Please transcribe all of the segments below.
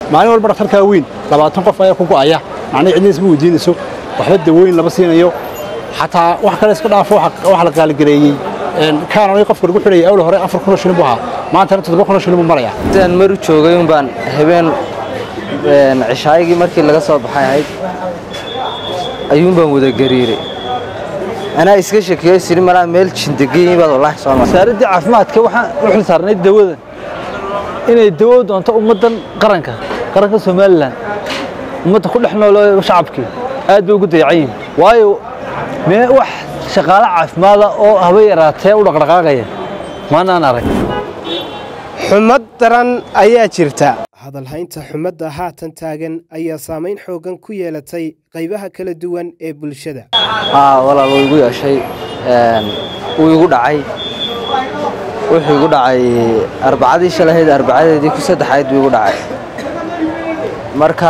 maalin walba dhakhtarkaa weyn labaatan qof ayaa ku go'aya macnii cidna isma weydiinayso waxba dawooyin lama siinayo xataa wax kale iska dhaafo waxa la qaaligareeyey kaanonay qofka lagu xidhayay awla hore afar kunoo shilin buu ahaa maantana toddoba kunoo shilin buu maraya intaan maru joogay un baan habeen cishaayigii markii laga soo baxay ahayd ayuun baan wada gariiray anaa iska shakiyo siri malaa meel jindageeyin baad wallaahi soo maray wasaaradda caafimaadka waxaan u xil saarnay dawadan inay dawo doonto ummaddan qaranka qaranka somalilan ummadda ku dhex nool shacabkii aad bay ugu dayacan yihin waayo mee wax shaqaale caafimaada oo haba yaraatee u dhaqdhaqaaqaya maanaan arag xumad daran ayaa jirta hadalhaynta xumadda haatan taagan ayaa saamayn xooggan ku yeelatay qaybaha kala duwan ee bulshada haa walaal wuu igu yeeshay wuu igu dhacay wuxuu igu dhacay arbacadii shalahayd arbacadeedii ku saddexayd buu igu dhacay marka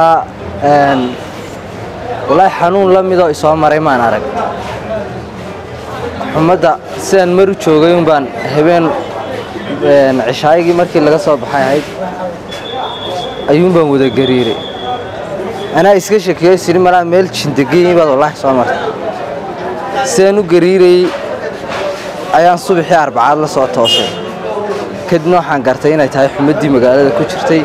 walaahi xanuun la midoo isoo maray maan arag xumadda sidaan maru joogay un baan habeen cishaayigii markii laga soo baxay ahayd ayuun baan wada gariiray anaa iska shakiyo siri malaa meel jindageeyin baad wallaahi soo martay sidaan u gariirayey ayaan subaxii arbacaad la soo toosay kadibna waxaan gartay inay tahay xumaddii magaalada ku jirtay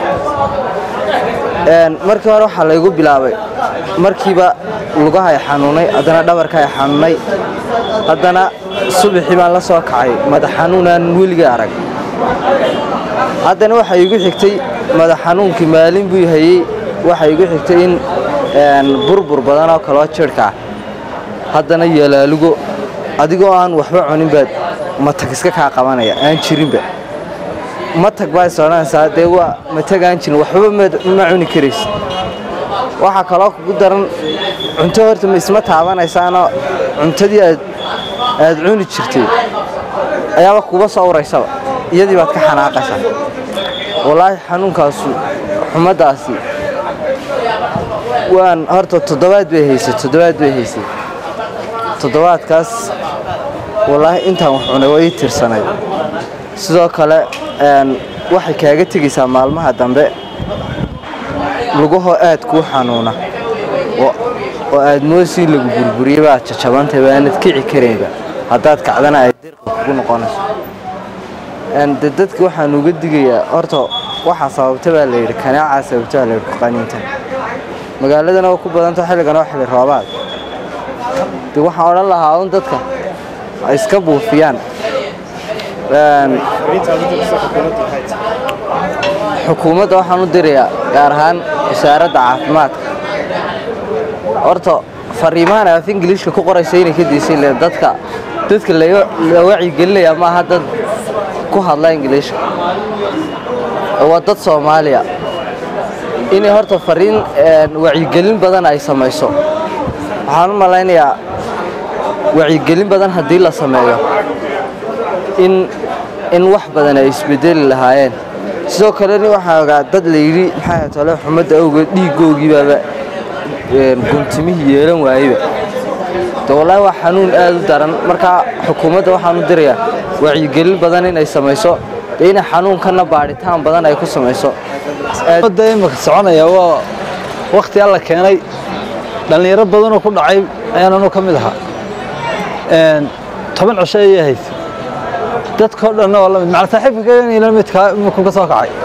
markii hore waxaa laygu bilaabay markiiba lugahay xanuunay haddana dhabarkaay xanuunay haddana subaxii baan la soo kacay madax xanuunaan weligay arag haddana waxaa iigu xigtay madax xanuunkii maalin buu hayey waxaa iigu xigtay in burbur badan oo kaloo jirhka ah haddana yeelaalugo adigoo aan waxba cunin baad matag iska kaa qabanaya aan jirinba matag baa is odhanaysaa dee waa matag aan jirin waxba ma cuni karaysa waxaa kaloo kugu daran cunto horta ma isma taabanaysaanoo cuntadii aad aad cuni jirtay ayaaba kuba soo uraysaba iyadii baad ka xanaaqaysaa wallaahi xanuunkaasu xumaddaasi waan horta toddobaad bay haysay toddobaad bay haysay toddobaadkaas wallaahi intaan wax cunay waa ii tirsanay sidoo kale waxay kaaga tegaysaa maalmaha dambe lugahoo aad kuu xanuuna oo aad moosii lagu burburiyey baad jajabantay baanad kici karaynba haddaad kacdana ay dirqa kugu noqonayso de dadka waxaan uga digayaa horta waxaa sababta baa layidhi kanaacaa sababta baa layidhi kuqaniinta magaaladana waa ku badanta xilligan waa xilli roobaad de waxaan odhan lahaa un dadka ay iska buufiyaan xukuumadda waxaan u dirayaa gaar ahaan wasaaradda caafimaadka horta fariimahan af ingiliishka ku qoraysa inay ka daysay le dadka dadka la wacyigelinayaa maaha dad ku hadla ingiliishka waa dad soomaaliya inay horta fariin wacyigelin badan ay samayso waxaan u malaynayaa wacyigelin badan haddii la sameeyo in in wax badan ay isbedeli lahaayeen sidoo kalena waxaa ogaa dad layidhi maxaa tole xumadda awgeed dhiiggoogii baaba guntimihii yeelan waayeyba de wallaahi waa xanuun aad u daran markaa xukuumadda waxaan u dirayaa wacyigelin badan inay samayso dee inay xanuunkanna baadhitaan badan ay ku samayso da imika soconaya waa wakhti alla keenay dhallinyaro badanoo ku dhacay ayaan anu ka mid ahaa toban cisho ayay haysa dadkao dhanna waa lamid macal saaxiibka kaila midkaa iminku ka soo kacay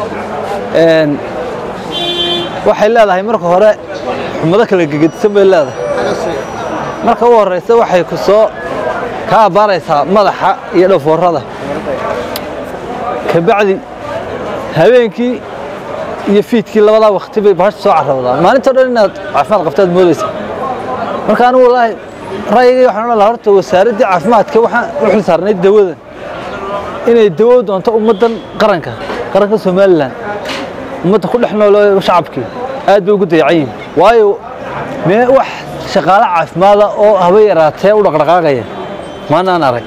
waxay leedahay marka hore xumado kala gegedisan bay leedahay marka u horeysa waxay ku soo ka abbaaraysaa madaxa iyo dhafoorada kabacdi habeenkii iyo fiidkii labadaa wakti bay bahasha soo carabdaa maalintao dhan inaad caafimaad qabtaad moodaysa marka anigu wallaahi ra'yigay waxaan odhan lahaa horta wasaaraddii caafimaadka waxaan u xil saarnay dawadan inay dawo doonto ummaddan qaranka qaranka somalilan ummadda ku dhex nool shacabkii aad bay ugu dayacan yihin waayo mee wax shaqaale caafimaada oo haba yaraatee u dhaqdhaqaaqaya maanaan arag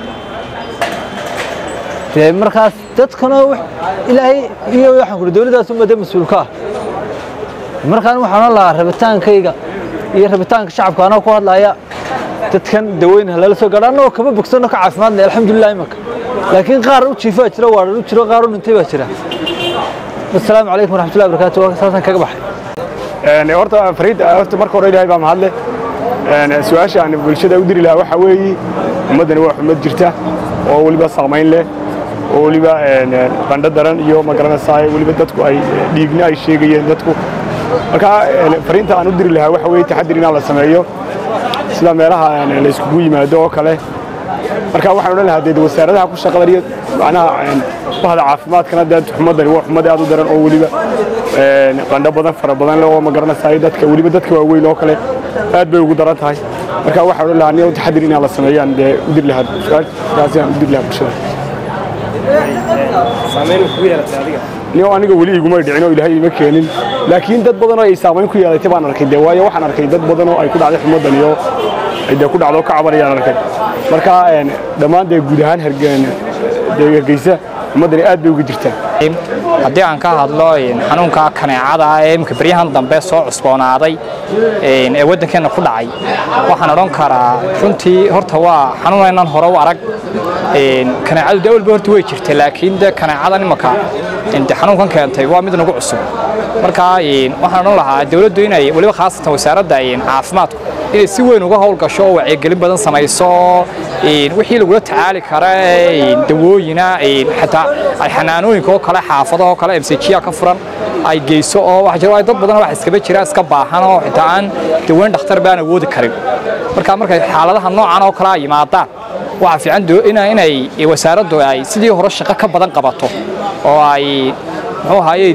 dee markaas dadkana ilaahay iyo waxaan kuri dowladdaas ummadda mas-uulka ah markaan waxaan odhan lahaa rabitaankayga iyo rabitaanka shacabka anoo ku hadlaya dadkan daweyna lala soo gaadha annagoo kama bogsano ka caafimaadnay alxamdulilah imanka laakiin qaar u jiifaa jira waadhan u jiro qaar u dhintay baa jira assalaamu calaykum waraxmatullahi wabarakaatu waa saasaan kaga baxay horta fariid horta marka hore ilaahay baa mahadle su-aasha aan bulshada u diri lahaa waxaa weeye ummaddani waa xummad jirta oo weliba saamayn leh oo weliba qandho daran iyo magaranaysaa weliba dadku ay dhiigna ay sheegayeen dadku marka fariinta aan u diri lahaa waxa weeye taxadir inaan la sameeyo sida meelaha la iskugu yimaado oo kale marka waxaan odhan lahaa dee wasaaradaha ku shaqada iyo macnaha bahda caafimaadkana dee xumadani waa xumad aad u daran oo weliba qandho badan fara badan leh oo magaranaysaa dadka weliba dadka waaweyn oo kale aad bay ugu daran tahay marka waxaan odhan lahaa aniga taxadir inaan la sameeyaan dee u diri lahaa su-aashaasi aan u diri lahaa bulshada niyo aniga weli iguma dhicin oo ilaahay ima keenin laakiin dad badan oo ay saamayn ku yeelatay baan arkay dee waayo waxaan arkay dad badan oo ay ku dhacday xumaddan iyo ay dee ku dhacdo ka cabanayaan arkay marka dhammaan dee guud ahaan hergeen dee hargeysa xumaddani aad bay uga jirtaa haddii aan ka hadlo xanuunka kaneecada ee imika beryahan dambe soo cusboonaaday ee waddankeenna ku dhacay waxaan odhan karaa runtii horta waa xanuunaynan hore u arag kaneecadu dee walba horta way jirtay laakiin dee kaneecadan imaka xanuunkan keentay waa mid nagu cusub marka waxaan odhan lahaa dowladdu inay weliba khaasatan wasaaradda caafimaadku inay si weyn uga howlgasho oo wacyigelin badan samayso wixii lagula tacaali kara dawooyina xataa ay xanaanooyinka oo kale xaafadaha oo kale mcga ka furan ay geyso oo waxa jira dad badan wax iskaba jira iska baahan oo xitaa aan daweyn dhakhtar baan awoodi karin marka markay xaaladaha noocan oo kale ay yimaadaan waxaa fiican inay wasaaraddu ay sidii hore shaqo ka badan qabato oo ay muxuu ahaaye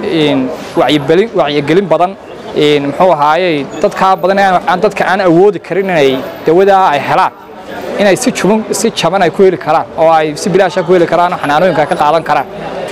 wacyigelin badan muxuu ahaaye dadkaa badan aan dadka aan awoodi karin inay dawadaa ay helaan inay si juban si jaban ay ku heli karaan oo ay si bilaasha ku heli karaan oo xanaanooyinka ka qaadan karaan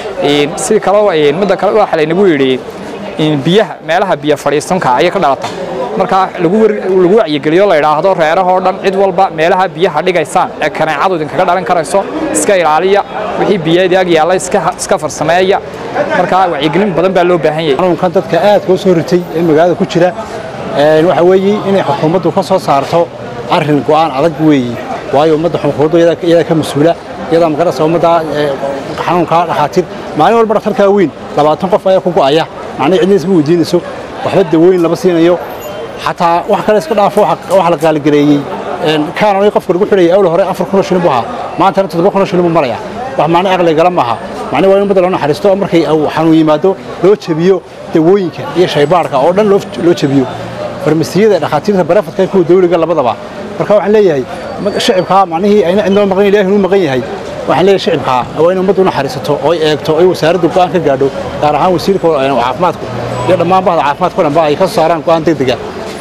si kale midda kale waxa laynagu yidhi biyaha meelaha biyo fadhiisanka ayay ka dhalata marka lagu lagu wacyigeliyo la yidhaahdo reerahoo dhan cid walba meelaha biyaha dhigaysaan ee kaneecadu idinkaga dhalan karayso iska ilaaliya wixii biyeedii ag yaalla iska farsameeya marka wacyigelin badan baa loo baahan yahay xanuunkan dadka aadka u soo ritay ee magaalada ku jira waxa weeye inay xukuumaddu ka soo saarto arrin go'aan adag weeye waayo ummadda xukuumaddu iyadaa ka mas-uula iyadaa magarasa ummadda xanuunkaa dhakhaatiir maalin walba dhakhtarkaa weyn labaatan qof ayaa ku go'aya macnii cidniis ma weydiinayso waxba daweyn lama siinayo xataa wax kale iska dhaafo wax la qaaligareeyey kaanonay qofka lagu xidhayay awla hore afar kun oo shilin buu ahaa maantana toddoba kun oo shilin buu maraya wax macni aqli gala maaha macni waa in ummadda loo naxariisto oo markay xanuun yimaado loo jebiyo dawooyinka iyo shaybaarka oo dhan loo jebiyo farmasiyada dhakhaatiirta barafadka kuwa dawliga labadaba marka waxaan leeyahay shicibkaa macnihii ayna cidnoo maqan ilaahi inuu maqan yahay waxaan leeyahay shicibkaa waa in ummaddu u naxariisato oo ay eegto ay wasaaraddu go'aan ka gaadho gaar ahaan wasiirka caafimaadku iyo dhammaan bahda caafimaadka o dhanba ay ka soo saaraan go'aan degdega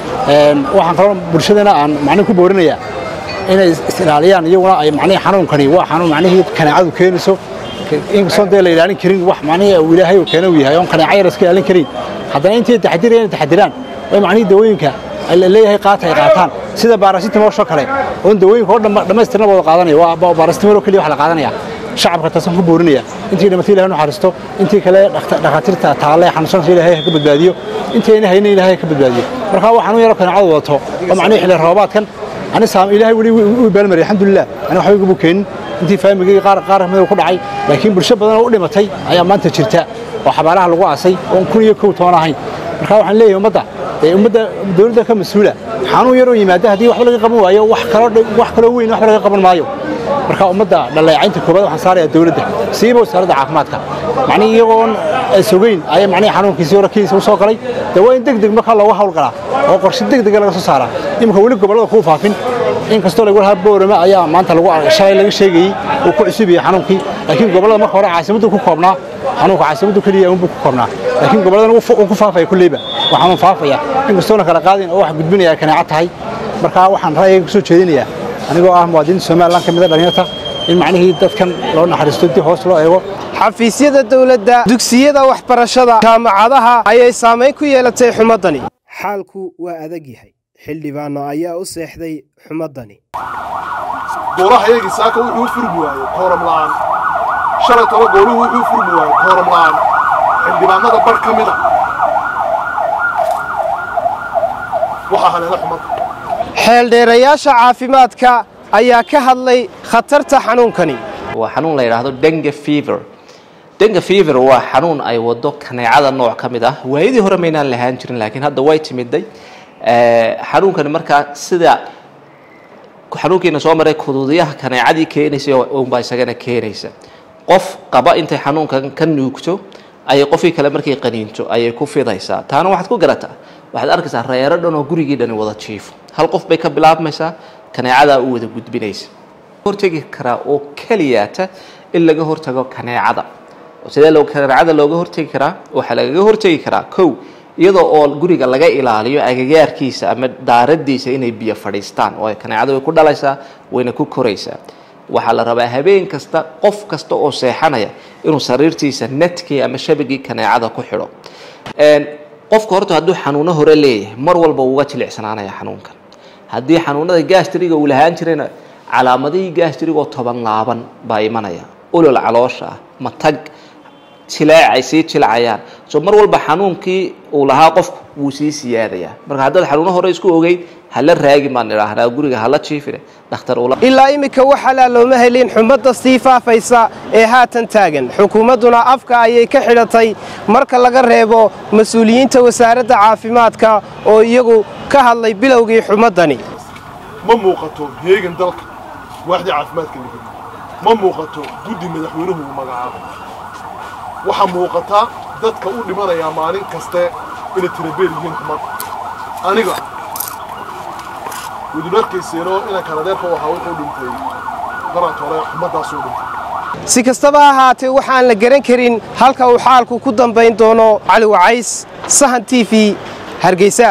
waxaan kaloo bulshadana aan macnihi ku boorinayaa inay is-ilaaliyaan iyaguna ay macnihii xanuunkani waa xanuun macnihii kaneecadu keenayso inkastoon dee la ilaalin karin wax macnihii uu ilaahay uu keena uu yahay oon kaneeca yar iska ilaalin karin haddana intay taxadirayaan taxadiraan way macnihii dawooyinka la leeyahay qaata ay qaataan sida baarasitamolshoo kale oon dawooyinka oo dhammaystirna wada qaadanaya waa baarasitamol oo keliya wax la qaadanaya shacabka taasaan ku boorinaya intii dhimatay ilahay naxariisto intii kale dhakhaatiirta taalle xanuunsanaysa ilaahay ha ka badbaadiyo intii ayna haynin ilaahay ha ka badbaadiyo marka waxaan u yaro kaneecadu wadato oo macnihii xilli roobaadkan ani saam ilaahay weli u baalmariyay alxamdulilah ani waxba iguma keenin intii faamigii qaar qaar midow ku dhacay laakiin bulsho badan oo u dhimatay ayaa maanta jirta oo xabaalaha lagu aasay oon kun iyo kow toban ahayn marka waxaan leeyahay ummadda ummadda dowladda ka mas-uula xanuun yaroo yimaada haddii waxba laga qaban waayo wax kaloo wax kaloo weyn waxba laga qaban maayo marka ummadda dhaleecaynta koobaad waxaan saarayaa dowladda siiba wasaaradda caafimaadka macnii iyagoon sogeyn ayaa macnihii xanuunkiisii hore kiisa u soo galay dee waa in deg deg markaa looga hawlgalaa oo qorshe deg dega laga soo saaraa iminka weli gobollada kuu faafin inkastoo lagu lahaa boorama ayaa maanta lagu shalay laga sheegayey uu ku cusub yahay xanuunkii laakiin gobollada marka hore caasimaddu ku koobnaa xanuunka caasimaddu keliya unbuu ku koobnaa laakiin gobolladan uu ku faafaya kulleyba waa xanuun faafaya inkastoona kala qaadin oo wax gudbinaya kaneeco tahay marka waxaan ra'yiga kusoo jeedinayaa anigoo ah muwaadiniinta somalilan ka mid a dhalinyarta in macnihii dadkan loo naxariisto dib hoos loo eego xafiisyada dowladda dugsiyada waxbarashada jaamacadaha ayay saamayn ku yeelatay xumaddani xaalku waa adag yahay xildhibaanno ayaa u seexday xumaddani goolaha iyagii saaka wuxuu u furmi waayey kooram la'aan shalay toba gooluhu wuxuu u furmi waayey kooram la'aan xildhibaanada bar ka mida waxaa haleela xumadda xeeldheerayaasha caafimaadka ayaa ka hadlay khatarta xanuunkani waa xanuun la yidhaahdo dengue fever denga fever waa xanuun ay wado kaneecada nooc ka mid ah waayadii hore maynaan lahaan jirin laakiin hadda way timiday xanuunkani markaa sida xanuunkiina soo maray kuduudiyaha kaneecadii keenaysa unbaa isagana keenaysa qof qaba intay xanuunkan ka nuugto ayay qofkii kale markay qaniinto ayay ku fidaysaa taana waxaad ku garataa waxaad arkaysaa reero dhan oo gurigii dhani wada jiifo hal qof bay ka bilaabmaysaa kaneecadaa u wada gudbinaysa hortegi karaa oo keliyaata in laga hortago kaneecada sidee loo kaneecada looga hortegi karaa waxaa lagaga hortegi karaa kow iyadoo oo guriga laga ilaaliyo agagaarkiisa ama daaradiisa inay biyo fadhiistaan oo kaneecada way ku dhalaysaa wayna ku koraysaa waxaa la rabaa habeen kasta qof kasta oo seexanaya inuu sariirtiisa netkii ama shabagii kaneecada ku xidho qofka horta hadduu xanuuno hore leeyahay mar walba uga jilicsanaanaya xanuunkan haddii xanuunada gastriga uu lahaan jirayna calaamadihii gastrigoo toban laaban baa imanaya olol caloosha ah matag jileec ay sii jilcayaan so mar walba xanuunkii uu lahaa qofku wuu sii siyaadayaa marka haddaad xanuuno hore isku ogeyd hala raagin baan idhaahnaa guriga hala jiifine dhakhtar ula ilaa iminka waxalaa looma helin xumadda sii faafaysa ee haatan taagan xukuumadduna afka ayay ka xidhatay marka laga reebo mas-uuliyiinta wasaaradda caafimaadka oo iyagu ka hadlay bilowgii xumaddani ma muuqato heegan dalka waaxdii caafimaadka la geliyo ma muuqato guddi madaxweynuhu uu magacaabay waxaa muuqataa dadka u dhimanayaa maalin kaste inay tirabeer yihiin xumadda aniga wadul arkayseeno inaan kanadeerka u ahaa wuxuu dhintay garaad hore xumaddaasuu dhintay si kastaba ha ahaatee waxaan la garan karin halka uu xaalku ku dambayn doono cali wacays sahan t v hargeysa